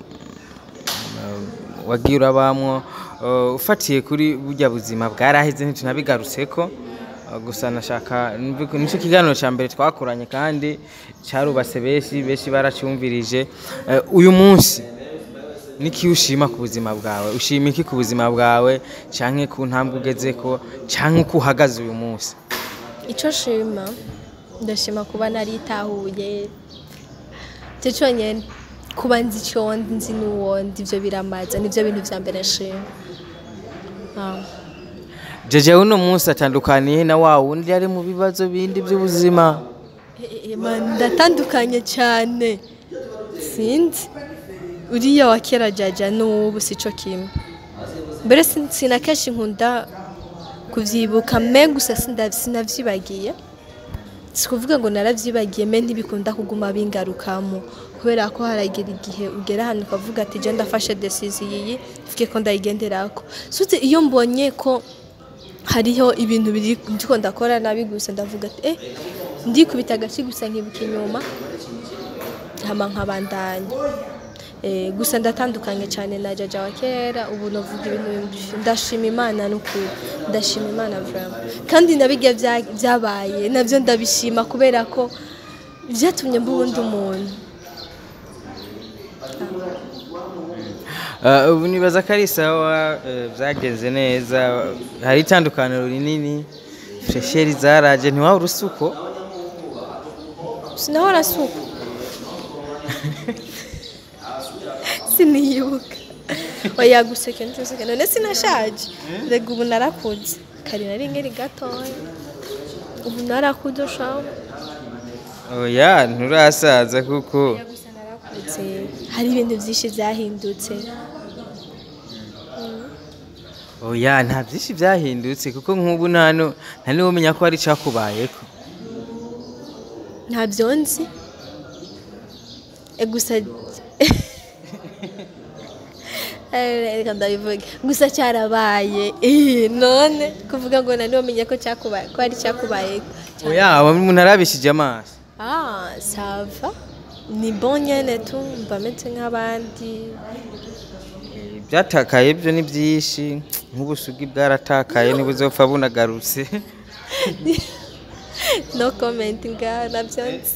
uh, wagiye urabamwo uh, ufatiye kuri burya buzima bwaraheze ntitunabigarutseko Uh, gusa nashaka numve- nicyo kiganiro cya mbere twakoranye kandi cyarubase benshi benshi baracyumvirije Uh, uyu munsi niki ushima ku buzima bwawe ushima iki ku buzima bwawe canke ku ntambwe ugezeko canke uko uhagaze uyu munsi icyo nshima ndashima kuba naritahuye icyo cyonyine kuba nzi icyo ndi nzi n'uwo ndi ibyo biramaza nibyo bintu bya mbere nshima Ah. jeje uno munsi atandukaniye na wa wundi ari mu bibazo bindi by'ubuzima Eh, eh, man, ndatandukanye cyane sinzi uriya wa kera jaja n'ubu si cyo kimwe mbere sin- sina kenshi nkunda kubyibuka me gusa sinda- sinavyibagiye si kuvuga ngo naravyibagiye me ntibikunda kuguma bingarukamo kubera ko haragira igihe ugera ahantu ukavuga ati je ndafashe decisiyo iyi mvuge ko ndayigenderako suti iyo mbonye ko hariho ibintu biri ndiko ndakora nabi gusa ndavuga ati eh ndikubita agace gusa nkibuka inyuma hama nkabandanya eh, gusa ndatandukanye cyane na jaja wa kera ubu navuga ibintu bimbi- ndashima imana n'ukuri ndashima imana vraiment kandi nabirya bya- byabaye nabyo ndabishima kubera ko byatumye mba uwundi umuntu Uh, ubu nibaza ko ari sawa uh, byagenze neza hari itandukaniro rinini fresheri zaraje ntiwaba urusuko sinahora suko siniyibuka oya guseka ntuseka none sinashaje rega ubu narakuze kari nari nkiri gatoya ubu narakuze shaho oya nturasaza kuko oya gusa narakuze hari ibintu byinshi byahindutse oya nta byinshi byahindutse kuko nk'ubu nta nu- nta n'umenya ko hari icyakubayeko ntabyo nzi E, gusa Eh, reka ndabivuge gusa cyarabaye Eh, none kuvuga ngo nani wamenye ko cyakubaye ko ari cyakubaye oya umuntu arabishije amaso ah sava ni bon nyene tu mba meze nk'abandi byatakaye byo ni byinshi nk'ubusugi bwaratakaye ntibuzopfa bunagarutse no comment ngaho nabyo nzi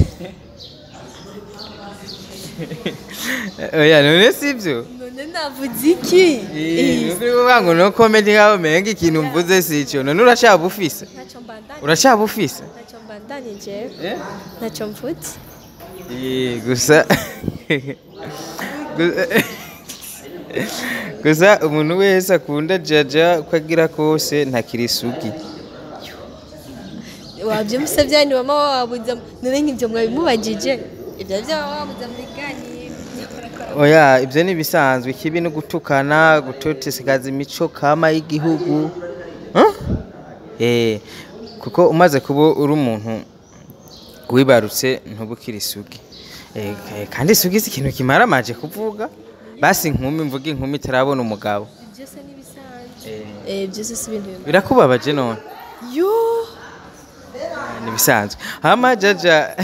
oya none si byo none navuze iki Eh, nuko uvuga ngo no komedi nkaho umenga ikintu mvuze si icyo none uracyaba ufise ntacyo mbandanye uracyaba ufise ntacyo mbandanye jewe ntacyo mvutse Eh, gusa Gu- gusa umuntu wese akunda jaja uko agira kose ntakiri isugi wabyumvise byanyu mama wabuze none nk'ibyo mwabimubagije ibyo byo baba wabuze mu biganiro oya ibyo ni ibisanzwe ikibi no gutukana gutotesekaza imico kama y'igihugu Huh? Eh, kuko umaze kuba uri umuntu wibarutse ntuba ukiri isugi Eh, eh, kandi isugi si ikintu kimara amaje kuvuga basi inkumi mvuga inkumi itarabona umugabo byose ni bisanzwe eh byose si ibintu bimwe birakubabaje none yo ni ibisanzwe hama jaja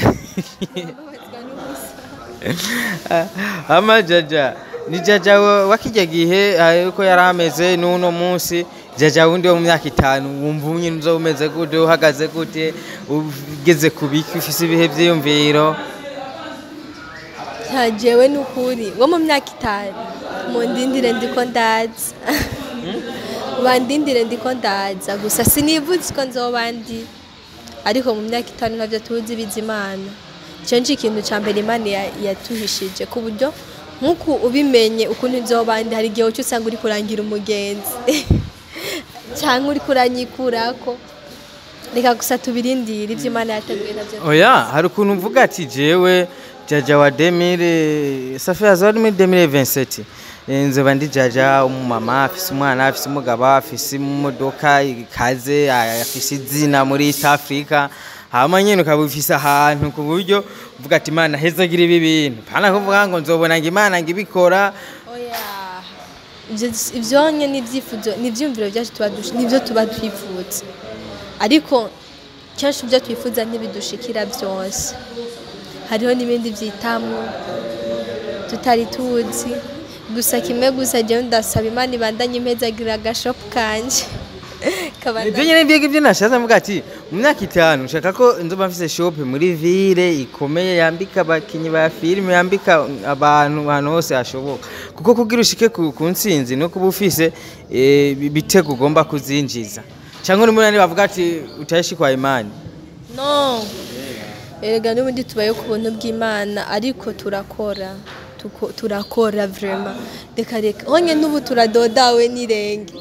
hama jaja ni jaja wa- wakijya gihe ah, uko yari ameze n'uno munsi jaja wundi wo mu myaka itanu wumva nyine uza umeze gute uhagaze gute ugeze ku biki ufise ibihe byiyumviro ntajewe n'ukuri wo mu myaka itanu mundindire ndiko ndaza bandindire ndiko ndaza gusa sinivuze ko nzoba ndi ariko mu myaka itanu ntabyo tuzi bizimana icyo ni ikintu cya mbere imana ya- yatuhishije ku buryo nk'uku ubimenye ukuntu nzoba ndi hari igihe uca usanga uri kurangira umugenzi cyangwa uri kuranyikurako reka gusa tubirindire ibyo imana yateguye nabyo oya hari ukuntu mvuga ati jewe jaja wa demire safi azari muri demire vinseti nzoba ndi jaja umumama afise umwana afise umugabo afise imodoka ikaze afise izina muri east africa hama nyene ukaba ufise ahantu ku buryo uvuga ati imana hezagira ibi bintu pana kuvuga ngo nzobona ngo imana ngo ibikora oya Ibyo- ivyonye n'ibyifuzo n'ivyumviro byacu tuba dush- nivyo tuba twifuza ariko kenshi ibyo twifuza ntibidushikira byose hariho n'ibindi byitamwo tutari tuzi gusa kimwe gusa jewe ndasaba imana ibandanye impezagira agashopu kanje Kabandanye- ibyo nyine mbega ibyo nashatse mvuga ati mu myaka itanu nshaka ko nzoba mfise shop muri ville ikomeye yambika abakinyi ba filime yambika abantu ahantu hose hashoboka kuko kugira ushike ku, ku ntsinzi no kuba ufise eh, ibitego ugomba kuzinjiza cyangwa uri muri bavuga ati utayishi kwa imani no erega n'ubundi tubaye ku buntu bw'imana ariko turakora Tuko- turakora vrema reka reka honye n'ubu turadodawe n'irenge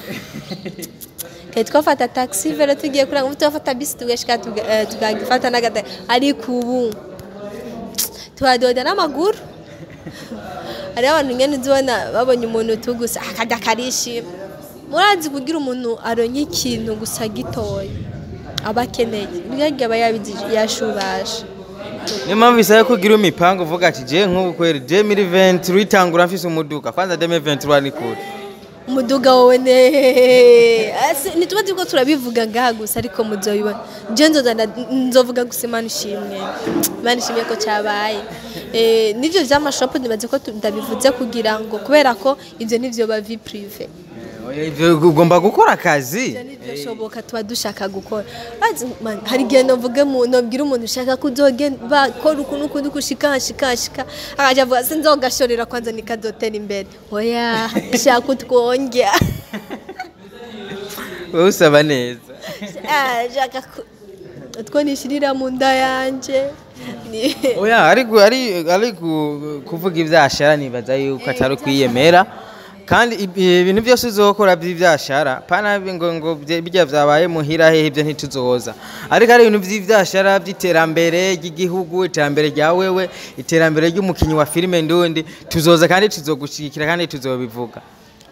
kare twafata taxi vero tugiye kuranga ubu turafata bisi tugashika tuga- eh, tukagifata n'agata ariko ubu turadoda n'amaguru hariho abantu nyine uzibona babonye umuntu tugusa akajya akarishima murazi kugira umuntu aronye ikintu gusa gitoya aba akeneye bwenge aba yabizi- yashubasha niyo mpamvu bisaba kugira imipango uvuga ati je nk'ubu kweri je muri 20 ritangura mfise umuduga kwanza deme 23 ni kure umuduga wowe ne Asi- ntituba turiko turabivuga ngaha gusa ariko muzoyibona je nzoza nda- nzovuga gusa imana ishimwe imana ishimwe ko cyabaye Eh, n'ivyo vy'amashopu nibaze ko tu- ndabivuze kugira ngo kubera ko ivyo nivyo ba vie prive Oya, ivyo ugomba gukora akazi ivyo ntivyoshoboka tuba dushaka gukora Bazi, man, hari igihe novuge mu nobwira umuntu ushaka kuzogenda bakora ukuntu ukundi kushika hashika hashika akaja avuga sinzogashorera kwanza nikazotera imbere oya shaka utwongya wowe usaba neza Ah, shaka ku- utwo nishirira mu nda yanje Ni- oya ariko ari ari ku- kuvuga ibyashara nibaza yuko atari kwiyemera kandi ibi- ibintu byose uzokora by'ibyashara pana ngo ngo bye- bijya byabaye muhira hehe ibyo ntituzoza ariko ari ibintu by'ibyashara by'iterambere ry'igihugu iterambere rya wewe iterambere ry'umukinnyi wa filime ndundi tuzoza kandi tuzogushyigikira kandi tuzobivuga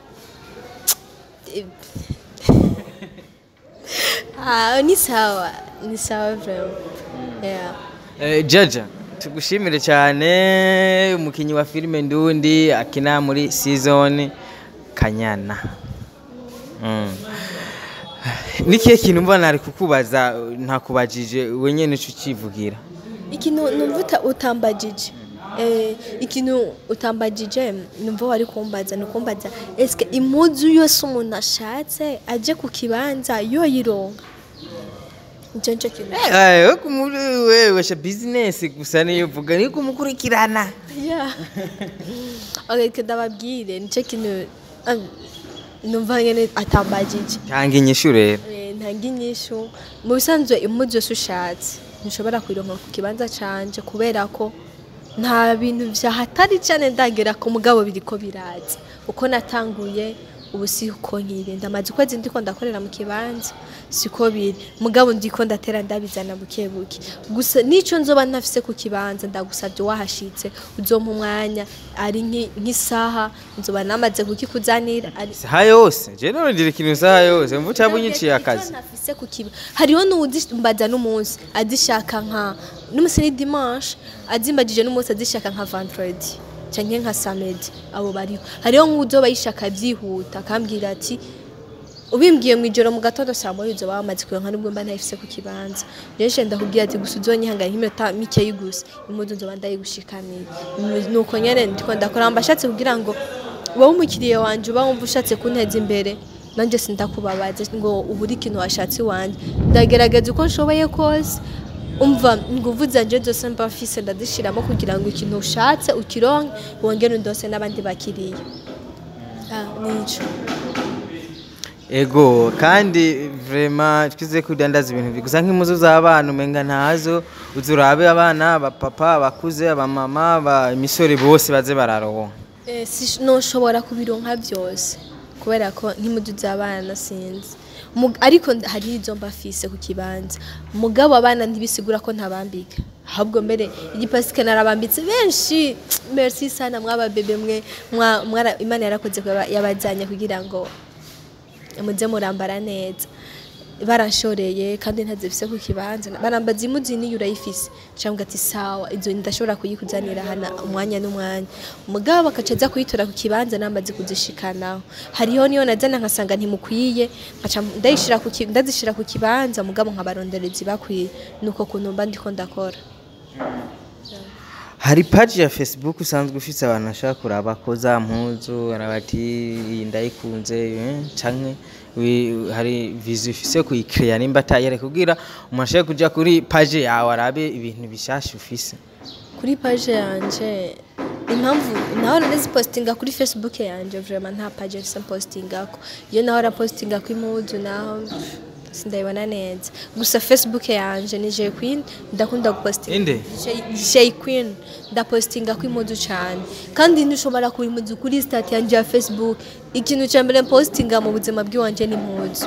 Ah, ni sawa ni sawa vraiment yeah. Eh, Jaja tugushimire cyane umukinnyi wa filime ndundi akina muri season Kanyana mm. nikihe kintu mbona ari kukubaza ntakubajije we nyene uca ukivugira ikintu numva uta- utambagije eh, ikintu utambagije numva wari kumbaza ni ukumbaza eske impuzu yose umuntu ashatse aje ku kibanza yoyironka icyo nicyo kintu Eh, we kumuri wewe sha business gusa niyo uvuga ni kumukurikirana Yeah. okay, reka ndababwire nicyo kintu ah, numva nyine atambagije cyangwa inyishu rero Eh, ntanga inyishu mu bisanzwe impuzu yose ushatse ntushobora kuyironka ku kibanza canje kubera ko nta bintu vyahatari cane ndagera ku mugabo biriko biraza uko natanguye ubu siko nkiri ndamaze ukwezi ndiko ndakorera mu kibanza siko biri mugabo ndiko ndatera ndabizana buke buke gusa nico nzoba ntafise ku kibanza ndagusabye wahashitse uzompa umwanya ari nki- nk'isaha nzoba namaze kukikuzanira ari isaha yose je nongira ikintu isaha yose mvu cyangwa unyiciye akazi nafise ku kiba hariho n'uwuzimbaza n'umunsi azishaka nka n'umunsi ni dimanche azimbagije n'umunsi azishaka nka vendredi canke nka samedi abo bariho hariho nk'uzoba yishaka byihuta akambwira ati ubimbwiye mu ijoro mu gatondo saa moya uzoba wamaze kuronka nubwo mba ntayifise ku kibanza rero nshya ndakubwira ati gusa uzonyihangana nk'iminota mikeyi gusa impuzu nzoba ndayigushikaniye Ni- nuko nyene ndiko ndakora mba ashatse kugira ngo wowe umukiriya wanje uba wumva ushatse kunteza imbere nanjye sindakubabaza ngo ubure ikintu washatse iwanjye ndagerageza uko nshoboye kose umva inguvu zanje zose mba mfise ndazishiramo kugira ngo ikintu ushatse ukironke wongere undose n'abandi bakiriya Ah, nico ego kandi vrema twize kudandaza ibintu bi- gusa nk'impuzu z'abana umenga ntazo uzi urabe abana abapapa abakuze abamama aba- imisore bose baze bararonka Eh, si- noshobora kubironka byose kubera ko nk'imudu z'abana sinzi Mug- ariko nda- hari izo mba mfise ku kibanza mugabo abana ntibisigura ko ntabambika ahubwo mbere igipasike narabambitse benshi merci sana mwaba bebe mwe mwa- mwara- imana yarakoze ko yaba- yabajyanye kugira ngo muze murambara neza baranshoreye kandi ntazifise ku kibanza barambaza imuzi niyo urayifise cyangwa ati sawa izo ndashobora kuyikuzanira hana umwanya n'umwanya mugabo bakaca aza kuyitora ku kibanza nambaze kuzishikanaho hariho niyo nazana nkasanga ntimukwiye nkaca ndayishira ku ki- ndazishira ku kibanza mugabo nkabarondereza ibakwiye nuko kuntu mba ndiko ndakora hari paji ya facebook usanzwe ufise abantu bashaka kuraba ko za mpuzu arabati iyi ndayikunze eh, canke wi- hari vizi ufise kuyikreya nimba atayere kugira umuntu ashaka kuja kuri paji yawe arabe ibintu bishasha ufise kuri page yanje impamvu naho narazipostinga kuri facebook yanje vraiment nta page nsa postingako iyo naho rapostinga ko impuzu naho sindayibona neza gusa facebook yanje ni Jay Queen ndakunda gupostinga inde Jay Queen ndapostinga ko impuzu cyane kandi ntushobora kuba impuzu kuri stat yanje ya facebook ikintu cya mbere postinga mu buzima bw'iwanje ni impuzu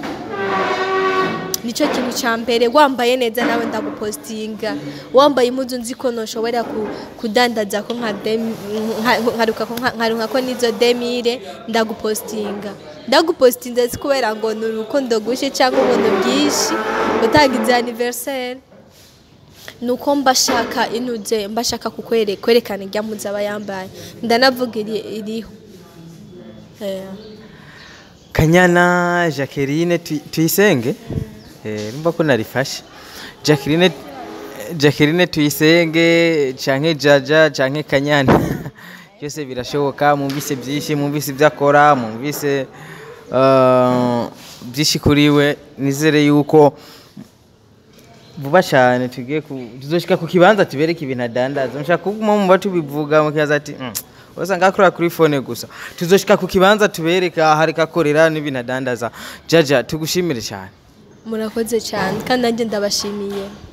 nicyo kintu cya mbere wambaye neza nawe ndagupostinga wambaye impuzu nzi ko ntushobora ku- kudandaza ko nka demi- nka- nkaruka ko nka- nkaruka ko nizo demire ndagupostinga ndagupostinze si kubera ngo ni urukundo gushe cyangwa ubuntu bwinshi utagize anniversaire nuko mbashaka inuze mbashaka kukwere kwerekana irya mpuzu aba yambaye ndanavuga iri- iriho Eh. kanyana jacqueline Tui- tuyisenge Eh, numva ko narifashe jacqueline jacqueline tuyisenge canke jaja canke kanyana byose birashoboka mwumvise byinshi mwumvise ibyo akora mwumvise uh, byinshi kuri we nizere yuko vuba cyane tugiye ku tuzoshika ku kibanza tubereke ibintu adandaza mushaka kuguma mumva tubivuga mukibaza ati "Mm, wasanga akorera kuri fone gusa tuzoshika ku kibanza tubereka hariko akorera n'ibintu adandaza jaja tugushimire cyane murakoze cyane kandi nanjye ndabashimiye